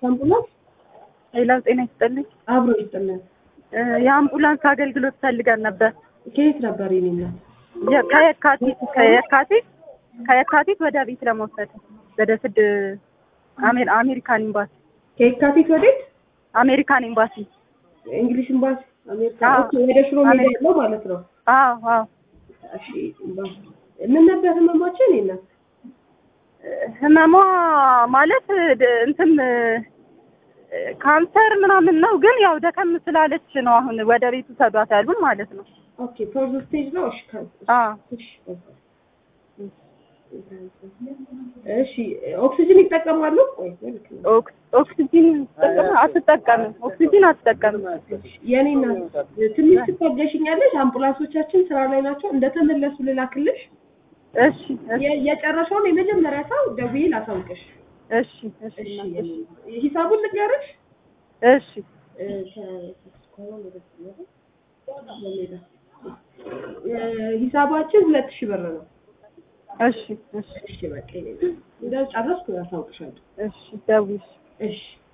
አምቡላንስ ሌላው ጤና ይስጥልኝ። አብሮ ይስጥልን። እ የአምቡላንስ አገልግሎት ፈልገን ነበር። ከየት ነበር የኔ እናት? የ- ከየካቲት ከየካቲት ከየካቲት ወደ ቤት ለመውሰድ ወደ ስድ አሜ- አሜሪካን ኤምባሲ ከየካቲት ወዴት? አሜሪካን ኤምባሲ። እንግሊዝ ኤምባሲ አሜሪካ። አዎ። ኦኬ፣ ወደ ሽሮ ሜዳ አሜሪካ። ያለው ማለት ነው። አዎ አዎ። እሺ፣ ኤምባሲ። ምን ነበር ህመማቸው የኔ እናት? ህመሟ ማለት ድ- እንትን እ፣ ካንሰር ምናምን ነው፣ ግን ያው ደከም ስላለች ነው አሁን ወደ ቤቱ ሰዷት ያሉን ማለት ነው። ኦኬ፣ ፎርዝ ስቴጅ ነው። እሺ፣ ካን አዎ እሺ፣ በቃ። እሺ፣ ኦክሲጅን ይጠቀማሉ? ቆይ ልክ ነው። ኦክስ- ኦክሲጂን ትጠቀም- አትጠቀምም። ኦክሲጂን አትጠቀምም። የኔ እናት ትንሽ ትታገሽኛለሽ። አምቡላንሶቻችን ስራ ላይ ናቸው። እንደተመለሱ ልላክልሽ። እሺ እሺ የ- የጨረሰውን የመጀመሪያ ሰው ደውዬ ላሳውቅሽ። እሺ እሺ እሺ፣ እናቴ፣ እሺ። ሂሳቡን ልንገርሽ። እሺ እ፣ ከ- እ፣ ሂሳባችን ሁለት ሺህ ብር ነው። እሺ እሺ እሺ፣ በቃ እንደው ጨረስኩ፣ ያሳውቅሻለሁ። እሺ ደውዪ። እሺ